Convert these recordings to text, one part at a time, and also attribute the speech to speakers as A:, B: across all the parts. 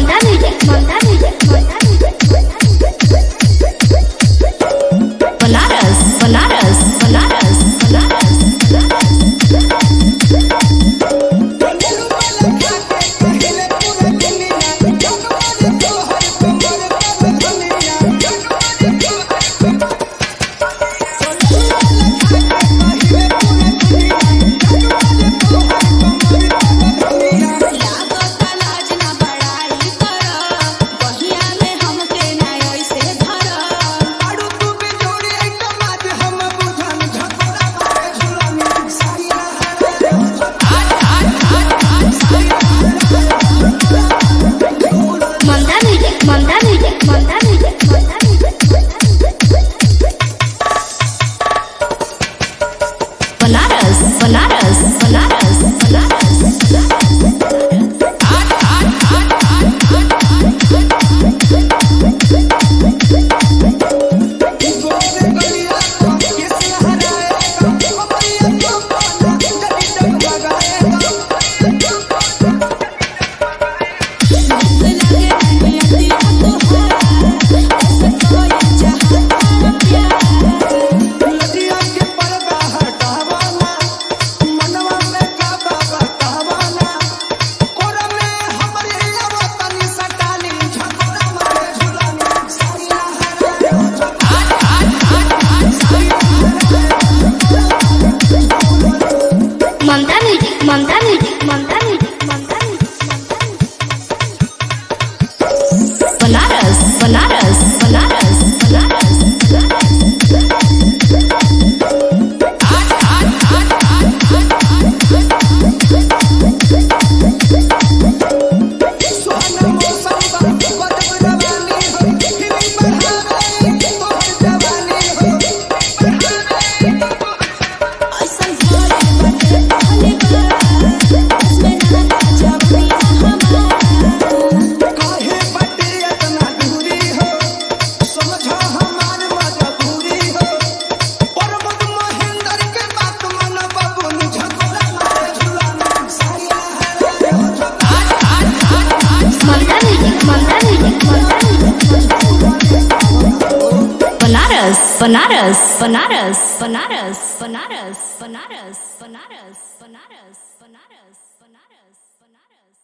A: Manda music, manda music, manda music. Banaras, banaras, banaras, banaras. Manda music, manda music, manda music, manda music. Banaras, banaras, banaras, banaras. Manda music, manda music, manda music, manda music, manda music. Banaras, banaras, banaras, banaras. Manda music, manda music, manda music. Banaras, banaras, banaras, banaras, banaras, banaras, banaras, banaras, banaras, banaras, banaras, banaras.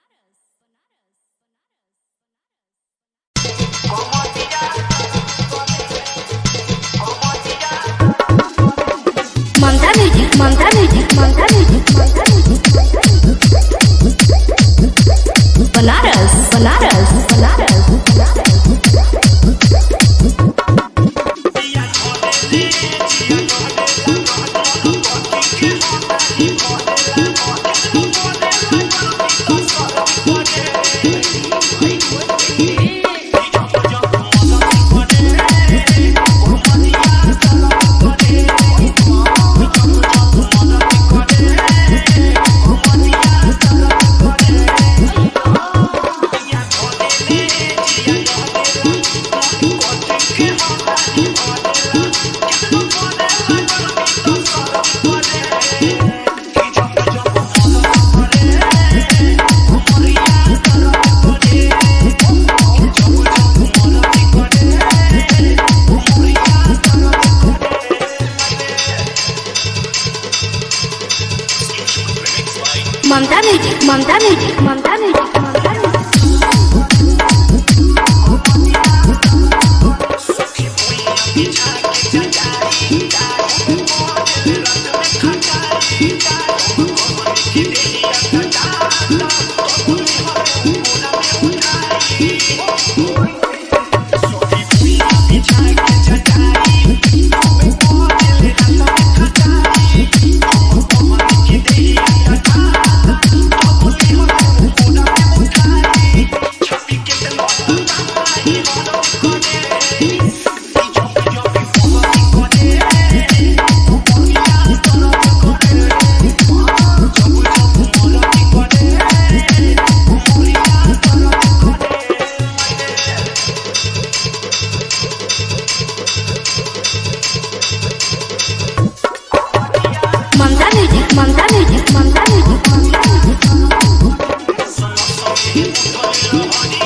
A: Manda music, manda music, manda music, manda music. Banaras, banaras, banaras, banaras. Manda music, manda music, manda music, manda music. Manda music, manda music, manda music, manda music.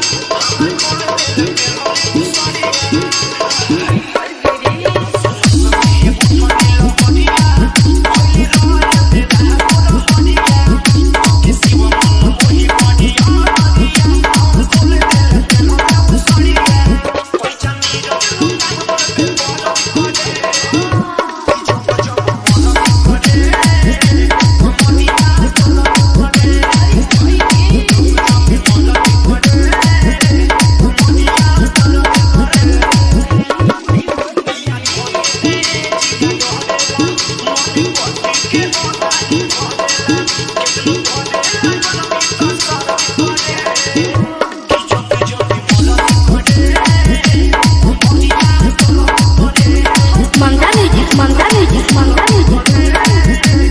A: Mamta music Mamta music Mamta music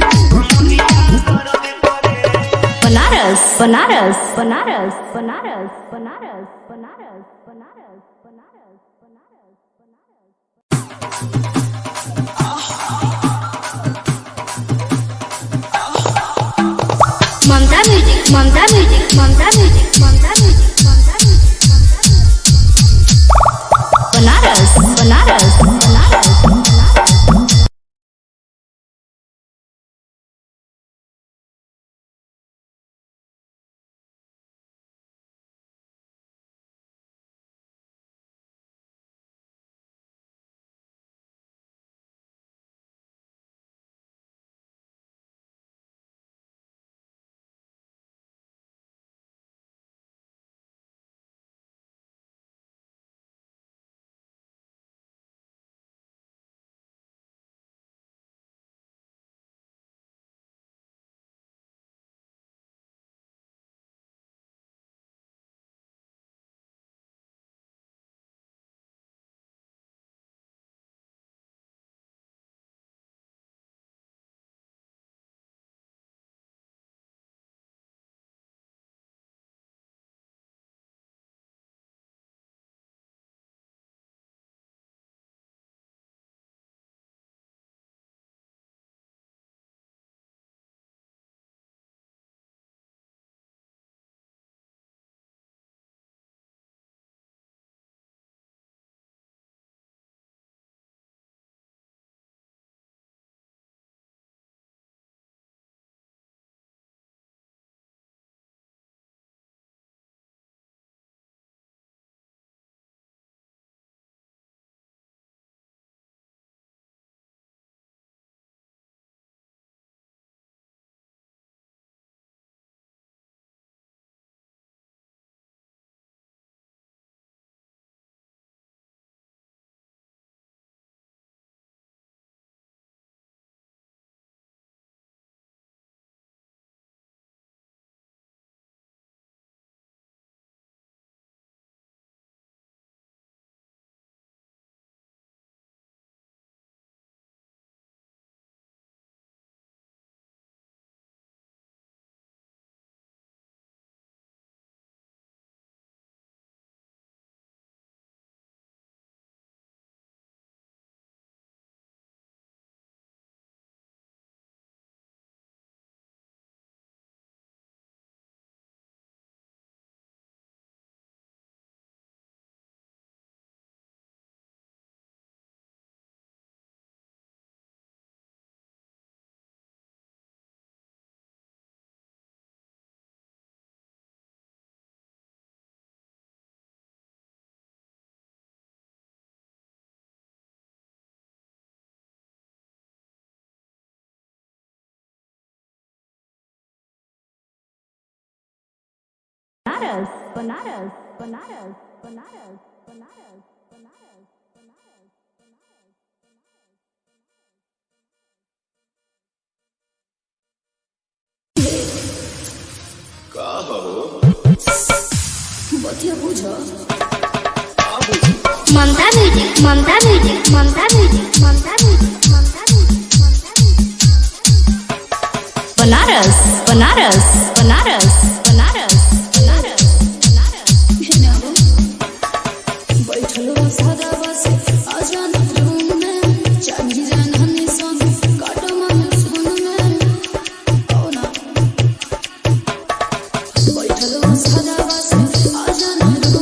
A: Banaras Banaras Banaras Banaras Banaras Banaras Banaras Banaras Banaras Banaras Mamta music Mamta music Mamta music Mamta music Mamta music Banaras Banaras Banaras Banaras Banaras Banaras Banaras Banaras Banaras Banaras Banaras Mamta music Mamta music Mamta music Mamta music Mamta music Mamta music Banaras Banaras Banaras Banaras Banaras Banaras
B: बैठल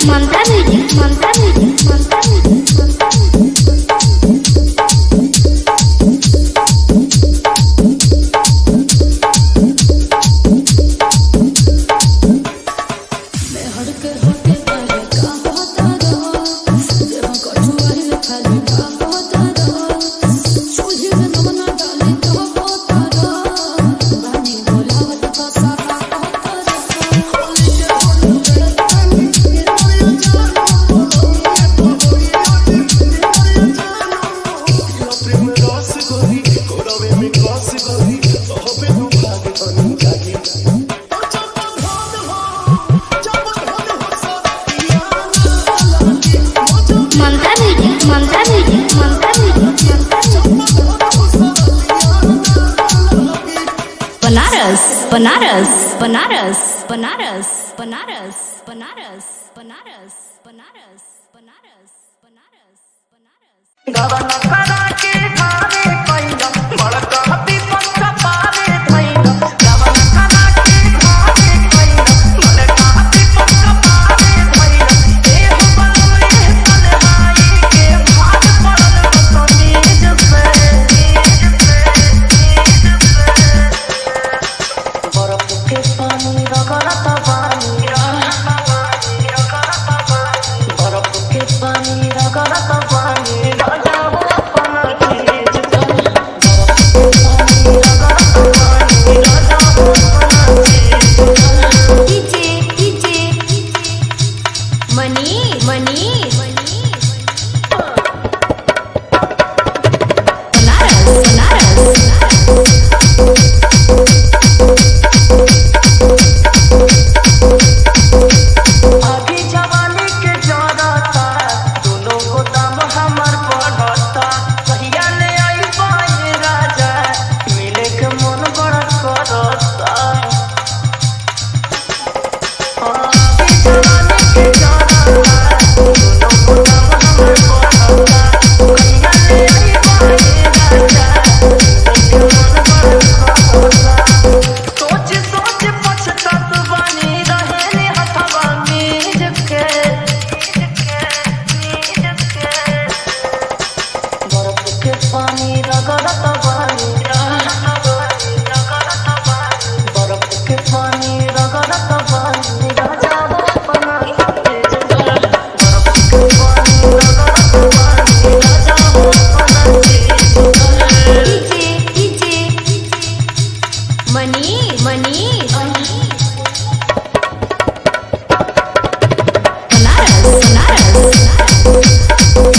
A: Mamta music Mamta music Mamta music Mamta music Mamta music Mamta music Mamta music
B: Banaras Banaras Banaras Banaras Banaras Banaras Banaras Banaras Banaras Banaras Banaras
C: गवन करा के खावे पैलो बड़का विपद पावे पैलो गवन करा के खावे पैलो बड़का विपद पावे पैलो ए हो बलवे सलहाई के भाग पड़ल तो नीज से नीज से नीज से बरफ के पानी रगड़त पानी रगड़त पानी रगड़त पानी बरफ के पानी रगड़त पानी राजा हो अपना चीज कर बरफ के पानी रगड़त पानी राजा हो अपना चीज कर
B: डीजे डीजे मनी मनी मनी बनारस बनारस
C: अभी जवानी के जरता दोनों को दाम हमर बढ़ता कहिया ले आई पाए राजा मिले के मन बड़ा करता अभी जवानी के जरता दोनों को दाम हमर बढ़ता कहिया ले आई पाए राजा मिले के मन बड़ा करता सोच सोच पछतात बानी रहेने हथवा मीज के बर्फ के पानी रगड़त बानी बर्फ के पानी रगड़त बानी राजा हो अपना तेज कर बर्फ के पानी रगड़त बानी राजा हो अपना तेज कर
B: डीजे डीजे मनी मनी बनारस बनारस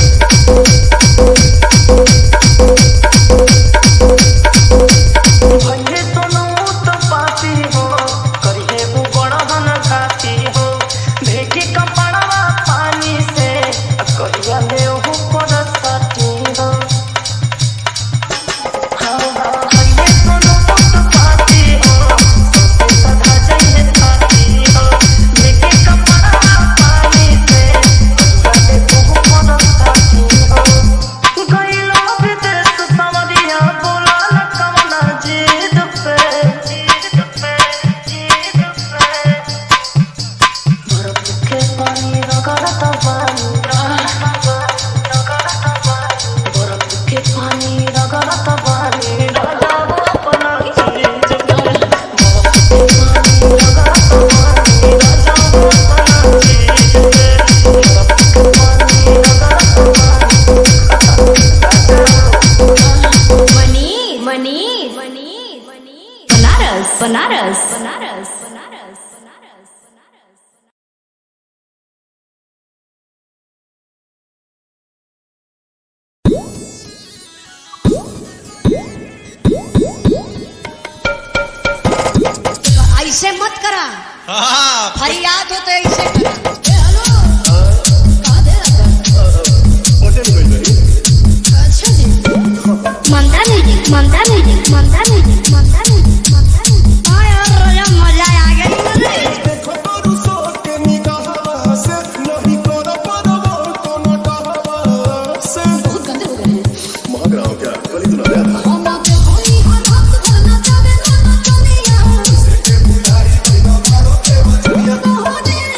C: भइले सोनू तो पाती हो करिहे वो बड़हन खाती हो भेटी कपड़वा पानी से आ कहिया ले ओहु पर साटी हो हाँ हाँ भइले सोनू तो पाती हो सोते सधा जाइए खाती हो भेटी कपड़वा पानी से कहिया ले ओहु पर साटी हो गइलो विदेश समरिया बोला न कवना जीद पे जीद पे जीद पे बर्फ के पानी रगड़त बानी बर्फ के पानी रगड़त बानी राजा वो अपना चीज कर बर्फ के पानी रगड़त बानी राजा वो अपना चीज कर बर्फ के पानी रगड़त बानी
B: मनी मनी मनी मनी बनारस बनारस बनारस बनारस बनारस बनारस
D: ऐसे मत करा
E: हाँ,
D: फरियाद हो तो ऐसे करा अच्छा जी
A: Mamta music Mamta music Mamta music Mamta music Mamta music
D: हाँ यार रोजा मजा आ गई मुझे
E: देखो तोरू सोटे निगाह से, नहीं कर परवो कोनो डहवा से।
D: बहुत गंदे हो गए हैं
E: महक रहा हूँ क्या? गली तो लग रहा था।
D: हम आते कोई हर वक्त घर ना जावे ना ना चलिया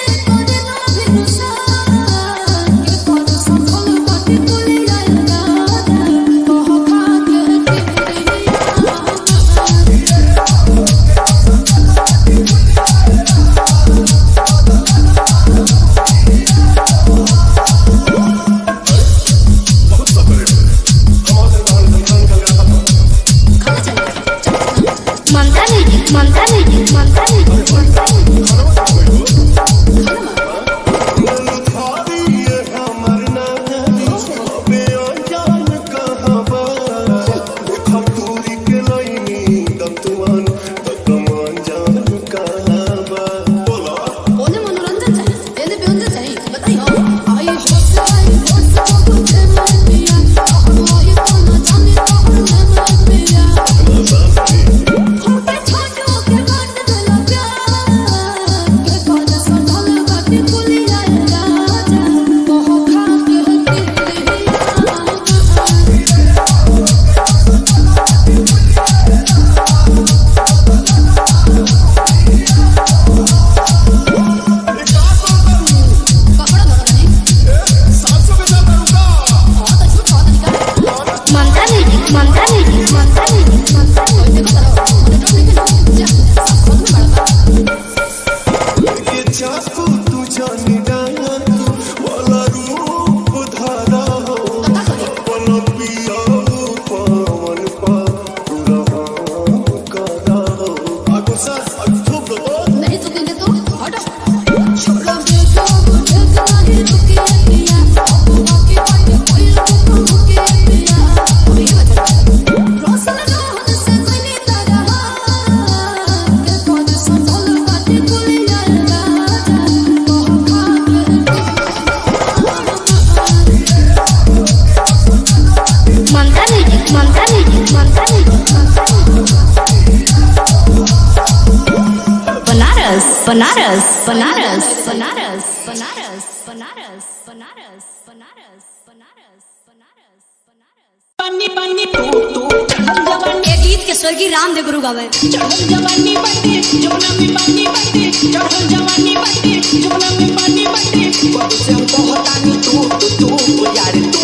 B: बनारस बनारस बनारस बनारस बनारस बनारस बनारस बनारस बनारस
F: पानी पानी तू तू चढ़ल जवानी
D: ये गीत के स्वर्गीय रामदेव गुरु गावे
F: चढ़ल जवानी बाटे जमुना में पानी बाटे चढ़ल जवानी बाटे जमुना में पानी बाटे कब से हम कहतानी तू तू तू यार तू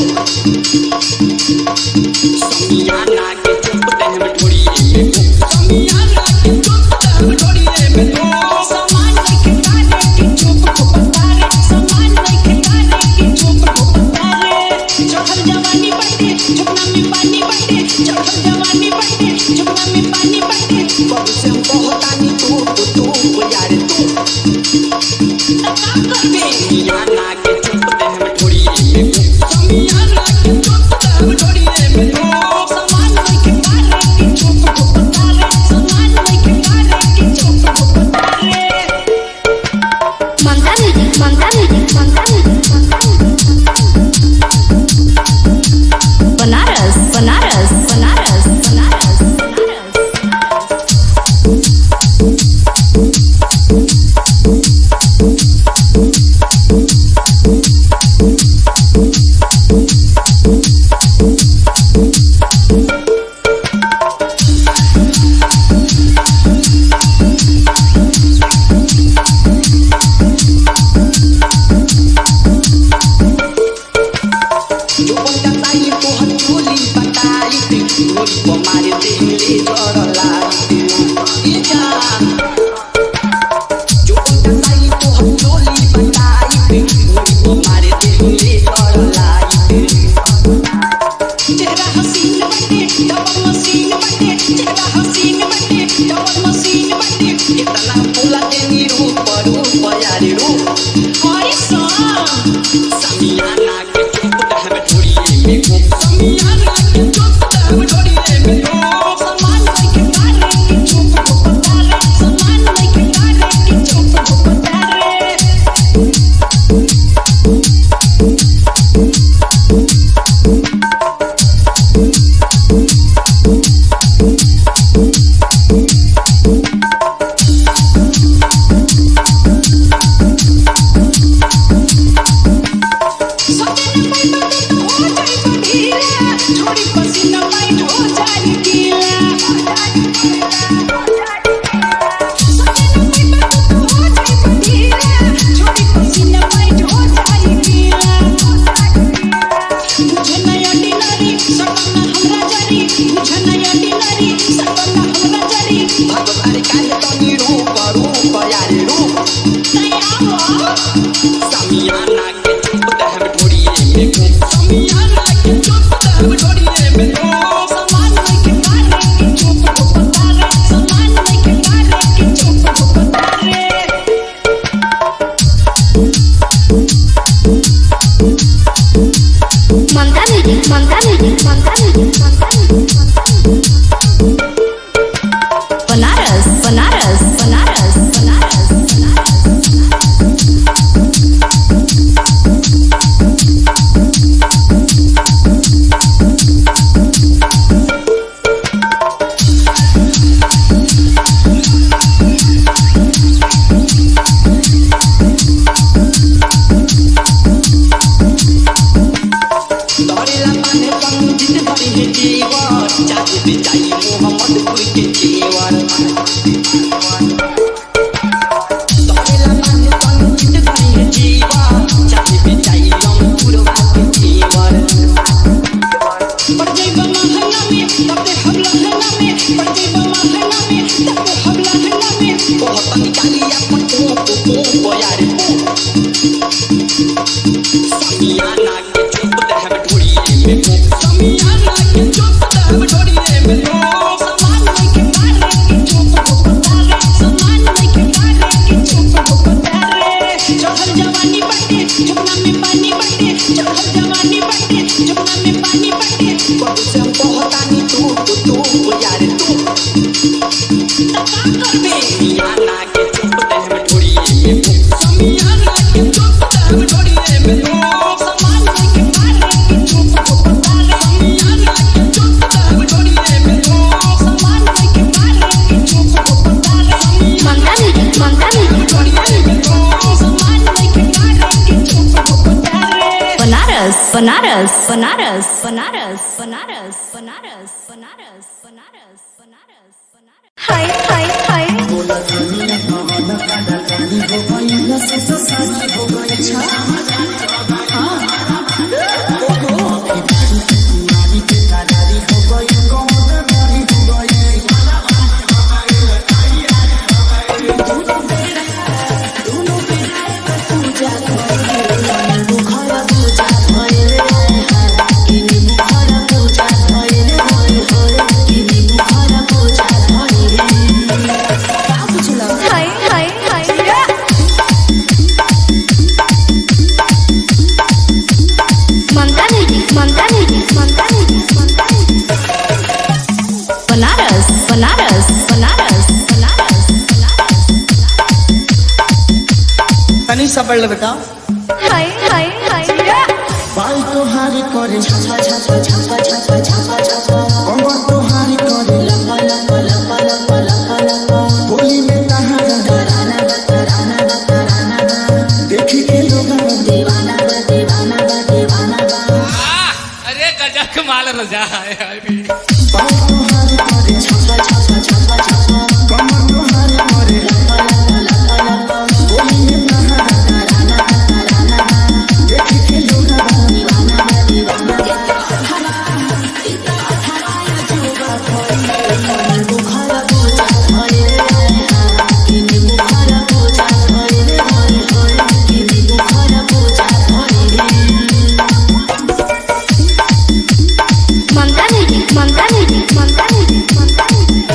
F: समियाना के चुप देह में थोड़ी में तू समियाना के चुप देह में थोड़ी में तू समान लेके गाने की चुप को बतारे समान लेके गाने की चुप को बतारे चढ़ल जवानी बाटे जमुना में पानी बाटे चढ़ल जवानी बाटे जमुना में पानी बाटे कब से हम कहतानी तू तू तू यार तू समियाना के चुप देह में थोड़ी में तू समियाना के चुप देह में थोड़ी में तू समान लेके गाने की चुप को बतारे समान लेके गाने की चुप को बतारे
A: Mamta music Mamta music Mamta music Mamta music
B: Banaras Banaras Banaras Banaras Banaras
F: जो बंदा ताई तो हम चोली बताई ते गोली को मारे दे ले जड़ लाई ये जान जो बंदा ताई तो हम चोली बताई ते गोली को मारे दे ले जड़ लाई चेहरा हसीन बटे डबल मशीन बटे चेहरा हसीन बटे डबल मशीन बटे इतना बोला तेरी रूप रूप यारी रूप और सान समियाना के चुप दह में थोड़ी में को समियाना के चुप दह में थोड़ी में को समान लेके गाने की चुप को बतारे समान लेके गाने की चुप को बतारे सपने में बंद तो हो जाए बंधीला छोड़ी पसीना पाई हो जाए गीला सपने में बंद तो हो जाए बंधीला छोड़ी पसीना पाई हो जाए गीला मुझे नया डिनरी सपना हमरा जरी मुझे नया डिनरी सपना हमरा जरी भगवान काहे तनी रूप रूप यारी रूप नया समियाना के चुप दह में थोड़ी में को समियाना के चुप दह में थोड़ी में को समान लेके गाने की चुप को बतारे समान लेके गाने की चुप को बतारे
A: Mamta music Mamta music Mamta music Mamta music Mamta music
B: Banaras Banaras Banaras Banaras Banaras
F: दौड़ेला पाने पंडित बड़ी है जीवर चाहे बिचाई मोहम्मदपुर के जीवर दौड़ेला पाने पंडित बड़ी है जीवर चाहे बिचाई रामपुरवा के जीवर पड़ जाइबा महंगा में तबे हम लहंगा में पड़ जाइबा महंगा में तबे हम लहंगा में बहुत निकाली अपन को को को यार को समियाना के चुप दह में थोड़ी में को समियाना के चुप दह में थोड़ी में को समान लेके गाने की चुप को बतारे समान लेके गाने की चुप को बतारे चढ़ल जवानी बटे जमुना में पानी बटे चढ़ल जवानी बटे जमुना में पानी बटे कब से हम कहतानी तू तू तू यार तू तका करबे समियाना के चुप दह में थोड़ी में को समियाना के चुप दह में थोड़ी में को समान लेके गाने की चुप को बतारे समियाना के चुप दह में थोड़ी में को समान लेके गाने की चुप को बतारे
A: ममता म्यूजिक ममता म्यूजिक
B: बनारस बनारस बनारस बनारस बनारस बनारस बनारस बनारस बनारस
A: हाय हाय हाय हाय हाय हाय Mamta music Mamta music Mamta music Mamta music
B: Banaras Banaras Banaras Banaras
G: तनी सा पढ़ ले बेटा
A: हाय हाय हाय
E: बाल तोहारी करे छापा छापा छापा छापा छापा छापा कमर तोहारी करे लपा लपा लपा लपा लपा लपा बोली में तहारा डराना बा डराना बा डराना बा देखी के लोग दीवाना बा दीवाना बा दीवाना बा
H: अरे गजब कमाल रजा है अभी
E: बाल तोहारी करे छापा छापा छापा छापा कमर तोहारी करे लपा लपा लपा लपा बोली में तहारा डराना बा डराना बा देखी के लोग दीवाना बा दीवाना बा
A: Mamta music Mamta music Mamta music Mamta music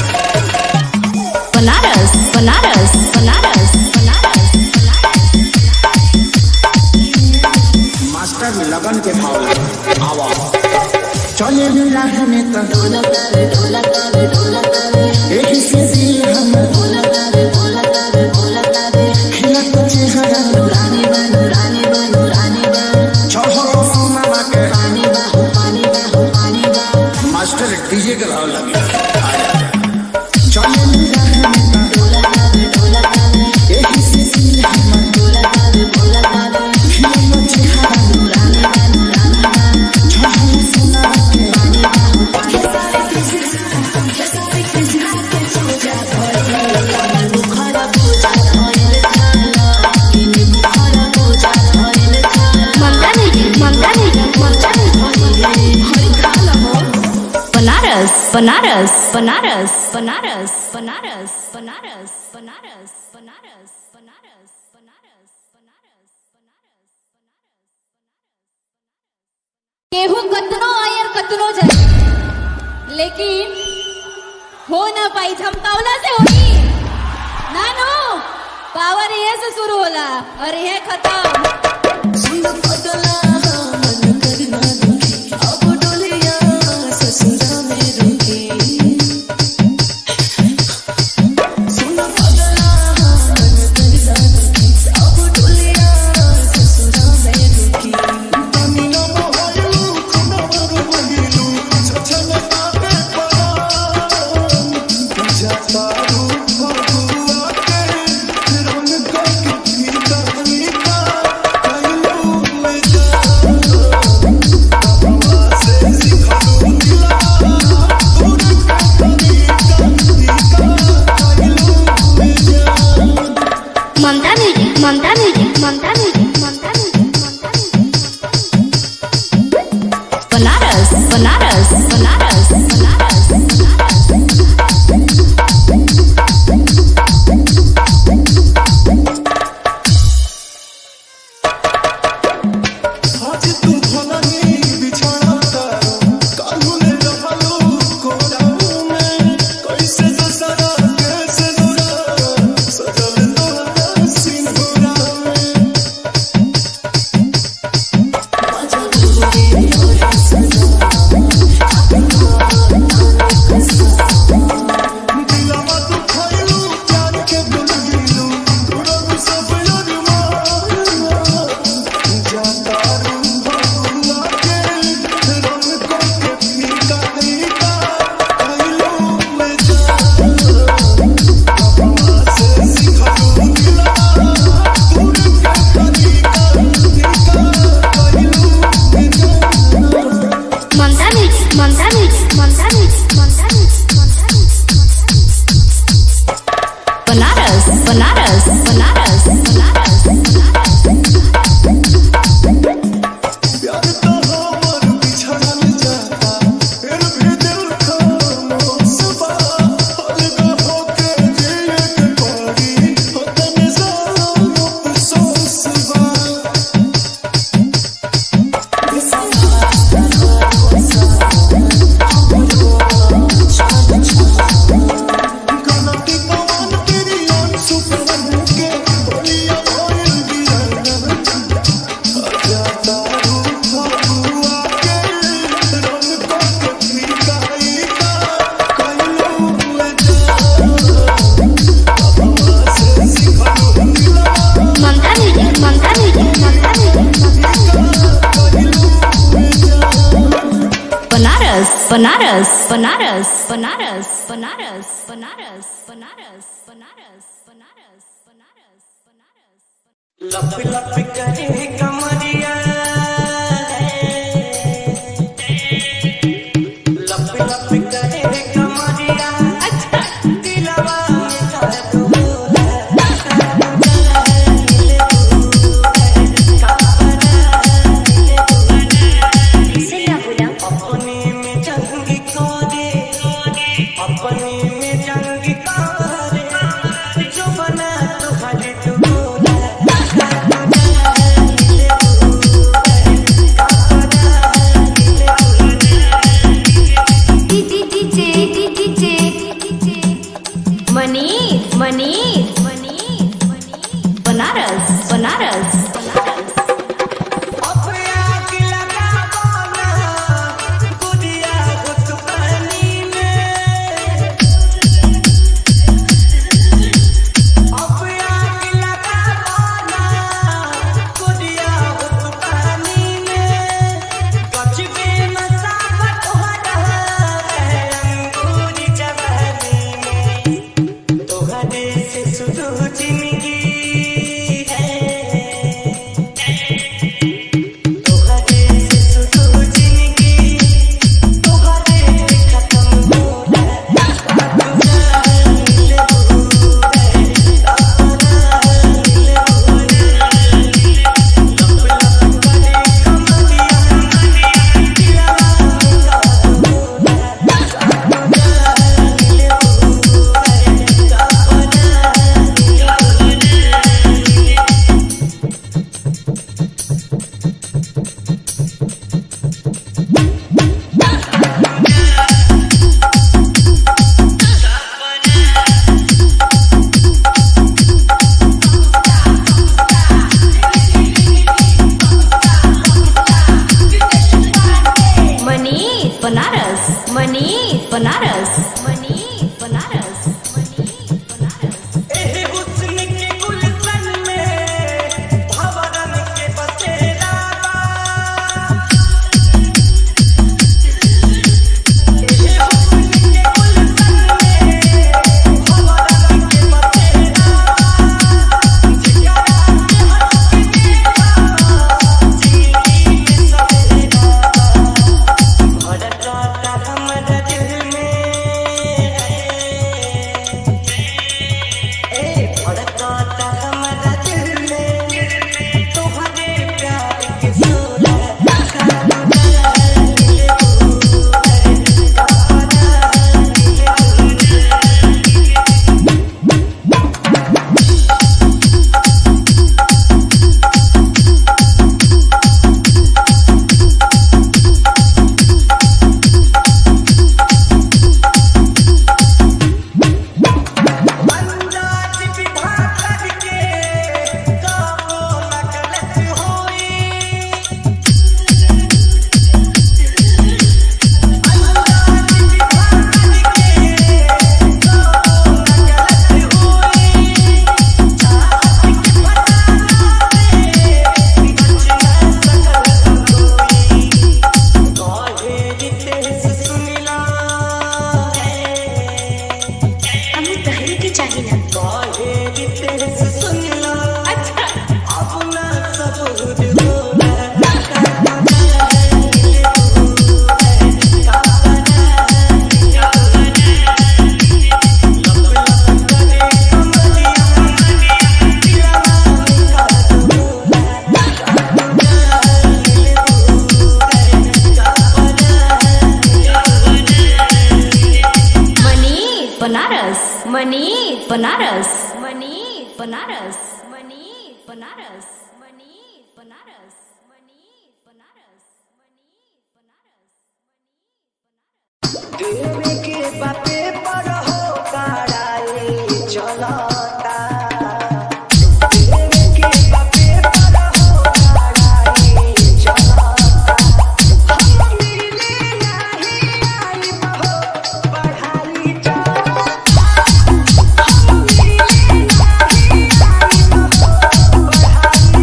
B: Banaras Banaras Banaras Banaras
E: master में लगन के भाव आवा चले राह में तो ढोलक आवे ढोलक आवे ढोलक आवे एक से दिल हम ढोलक आवे ढोलक आवे ढोलक आवे खिला तो चेहरा नूरानी बा नूरानी बा नूरानी बा छोहरो मामा के पानी बा हो पानी बा हो पानी बा मास्टर डीजे के भाव लगे चले राह में तो ढोलक आवे ढोलक आवे एक से दिल हम ढोलक आवे ढोलक आवे खिला तो चेहरा नूरानी बा नूरानी बा छोहरो सोना के पानी बा हो
A: Mamta music Mamta music Mamta music
B: Banaras Banaras Banaras Banaras Banaras Banaras Banaras Banaras Banaras Banaras Banaras
D: केहू कतनो आयर कतनो जाए लेकिन हो ना पाई झमकावला से होई ना नो पावर ये से शुरू होला और ये खत्म
A: Mamta music Mamta music Mamta music Mamta music Mamta music
B: Banaras Banaras Banaras Banaras Banaras
E: आज तू भलनी बिछड़ा करो कालू ने रहलो कोराऊ में कैसे दसरा कैसे दुरा सजल तोरा सिंदूरा में
A: ममता
B: बनारस बनारस बनारस बनारस बनारस बनारस बनारस बनारस बनारस बनारस
C: लप लप करे कमरिया लप लप करे कमरिया अच्छा दिलवा में दर्द होला अपने में जंग करे अपने में जंग करे जो बना तो हरे तो बोला
B: मनीष मनीष मनीष बनारस बनारस
C: अपने आग लगा बोला गुदिया गुद पानी में अपने आग लगा बोला गुदिया गुद पानी में गच में मसावट हो रहा है अंगूरी जवानी में तोहरे से शुरू जिंदगी है तोहरे से शुरू जिंदगी तोहरे खत्म होला
B: मनीष बनारस मनीष बनारस मनीष बनारस मनीष बनारस
C: एहे हुस्न के गुलशन में भंवरन के बसेरा बा। एहे हुस्न के गुलशन में भंवरन के बसेरा बा। जिगरा के हंस के देखा, जिंदगी में सवेरा बा। धड़कता हमर दिल में ए धड़कता हमरा दिल में तोहरे प्यार के सोला अंदाज विधा करके काबू न गलत होई अंदाज विधा करके काबू न गलत होई चाहत के फसाना में बच न सकल कोई काहे रितेश सुनिला
A: हमें तहरी के चाहिए ना
C: काहे रितेश सुनिला अच्छा अपना सबूर बोला
B: मनीष बनारस मनीष बनारस मनीष बनारस मनीष बनारस मनीष बनारस मनीष बनारस मनीष बनारस
C: देवे के बाते पर हो कराए चलता देवे के बाते पर हो कराए चलता हम मिले नहीं आई बहो पढ़ाई चलता हम मिले नहीं आई बहो पढ़ाई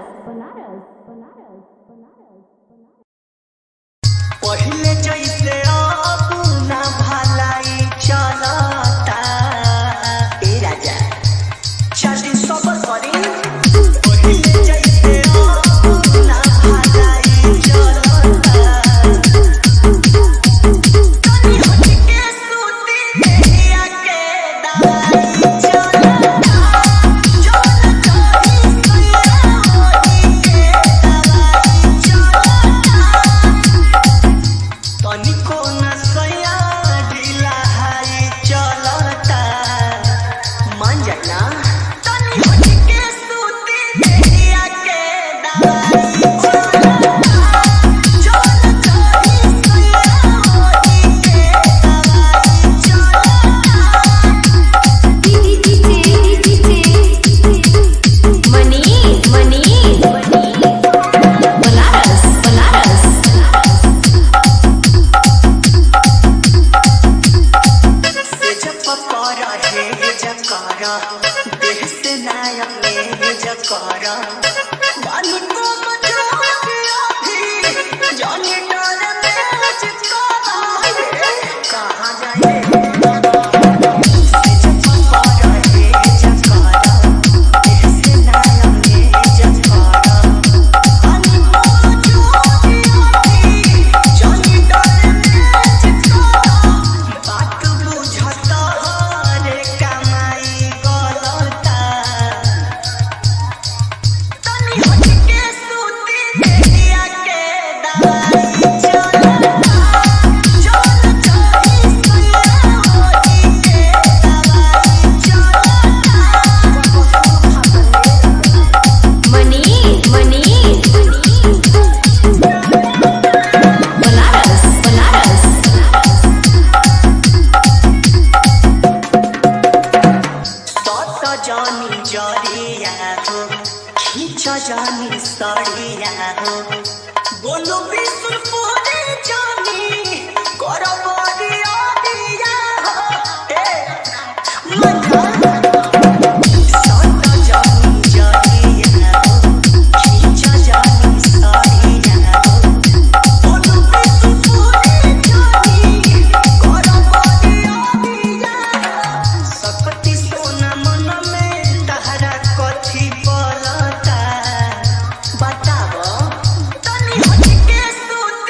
C: पहिले जैसे अब ना भलाई चलता ए राजा शादी सब करी पहिले जैसे अब ना भलाई चलता तनी हट के सूती देहिया के दवाई चलता चल चली सैया होई के दवाई चलता तनिको नसया ढीला हाई चलता मान जाना तनी हट के सूती देहिया के दवाई चलता चल चली सैया होई के दवाई चलता
B: मनी मनी बनारस बनारस
C: जपकारा हे जकारा देह से नायक हे जकारा बानी को मचाया भी जाने डर में चिकारा कहाँ जाए जपकारा हे जकारा देह से नायक हे जकारा बानी को मचाया भी जाने डर में चिकारा बात बुझता रे कमाई गलता तनी हट के सूती देहिया के दवाई चलता चल चली सैया होई के दवाई चलता
B: मनी मनी बनारस बनारस
C: तत जानी जरिया हो खींच जानी सड़िया हो बोलो विष्णुपुरी जानी कर बरिया दिया हो ए मजा तत जानी जरिया हो खींच जानी सड़िया हो बोलो विष्णुपुरी जानी कर बरिया दिया हो सकती सोना मन में तहरा कथी बोलता बताव तनी हट के सूती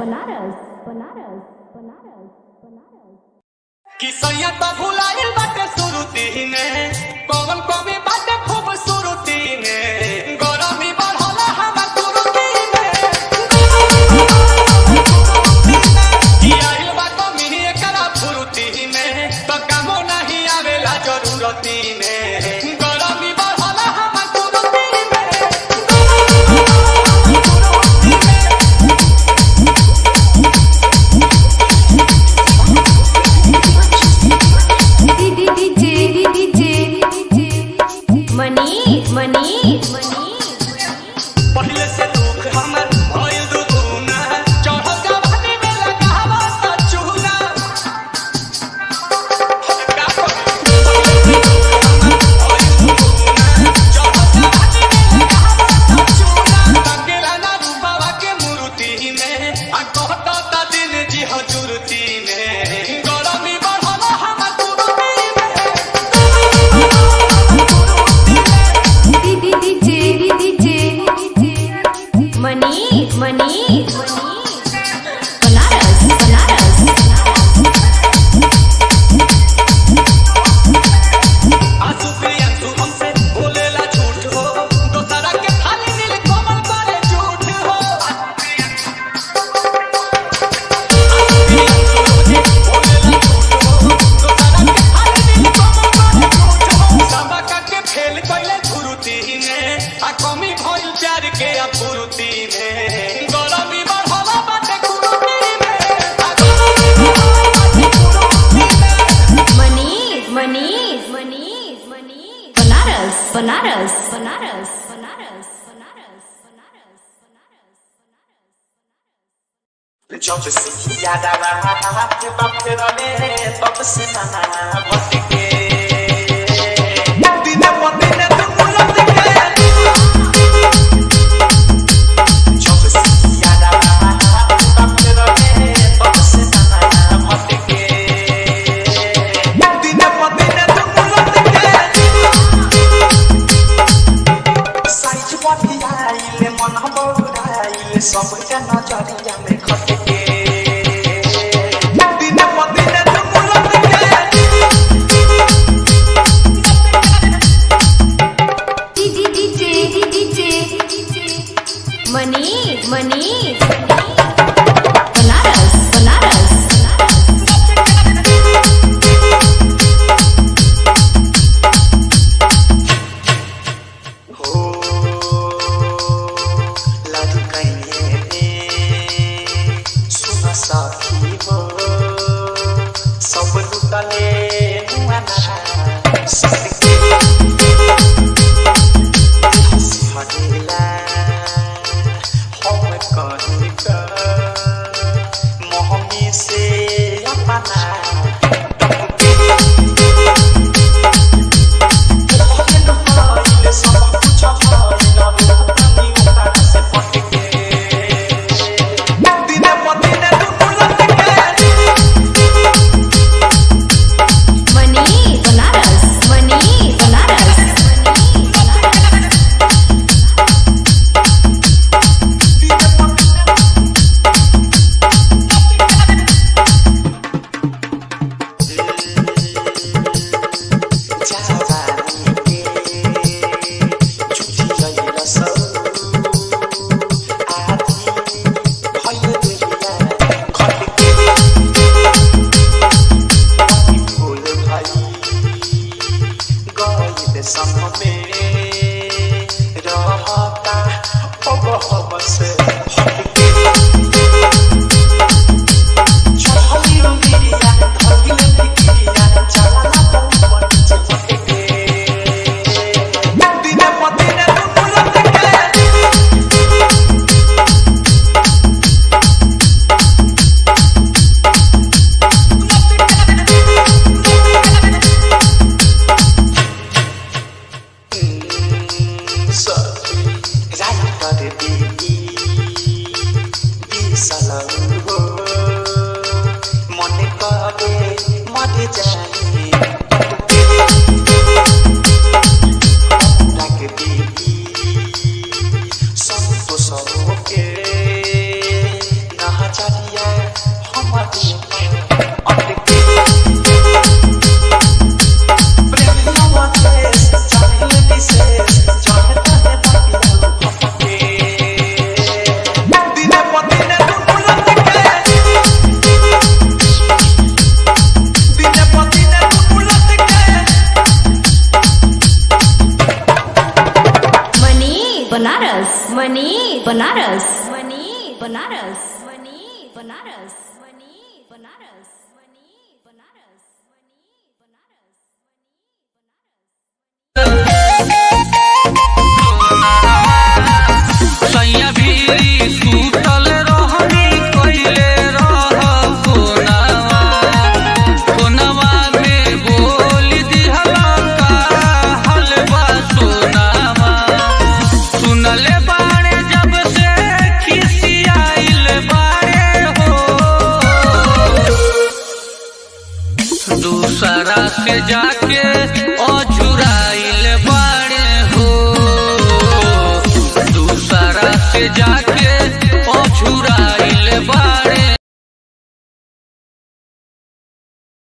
B: बनारस बनारस बनारस बनारस
C: किसैया तो भुलाइल बाटे सुरुती ने कौन कवि बाटे खूबसूरती ने गरमी बढ़ला हमर तुरती ने कि आइल बा कमी एकरा फुरुती ने तो कामो नहीं आवेला जरूरती ने गरमी बढ़ला हमर तुरती ने
B: मनी मनी मनी
C: पहिले से दुख हमर भइल दुगुना चढ़ल जवानी में लगावा त चूना का करी? पहिले से दुख हमर भइल दुगुना चढ़ल जवानी में लगावा त चूना तकेला ना रूपावा के मूर्ति में आ कहता ता दिन जी हजूरती में गरमी बढ़ल हमर तुरती में
B: मनी मनी बनारस बनारस
C: आंसू पे आंसू हमसे बोलेला झूठ हो दोसरा के थाली नील कोमल करे झूठ हो आंसू पे आंसू हमसे बोलेला झूठ हो दोसरा के थाली नील कोमल करे झूठ हो सबका के फेल कइले धुरुती ने आ कमी भइल प्यार के अपुरुती में गरमी बढ़ला बाटे कुरुती में आ गरमी बढ़ला बाटे कुरुती में
B: मनी मनी मनी मनी बनारस बनारस बनारस बनारस बनारस बनारस
C: जब से याद आवा के बाप के रले तब से ना भटके दिन पर दिन तू मुलत के जब से याद आवा के बाप के रले तब से ना भटके दिन पर दिन तू मुलत के साइज बतियाइले मन बौराइले सबके नजरिया में खटके दिन पर दिन तू मुलत
B: मनी मनी बनारस बनारस
C: हो लाडू कहिए सुन साथी हो सब लुटले मुआना सबके हंसी हटेला हम कहीं का मोहमी से अपना टपके सब कुछ अपना उतार से पटके दिन पर दिन तू मुलत के
B: मनी बनारस मनी बनारस मनी बनारस वनी बनारस वनी बनारस वनी बनारस वनी बनारस वनी बनारस
F: सैया भीरी सुतल रहनी कइले रह कोनावा कोनावा में बोल दिहला का हलवा सोनावा सुनले बाड़े जब से खिसियाइल बाड़े हो दूसरा से जाके अझुराइल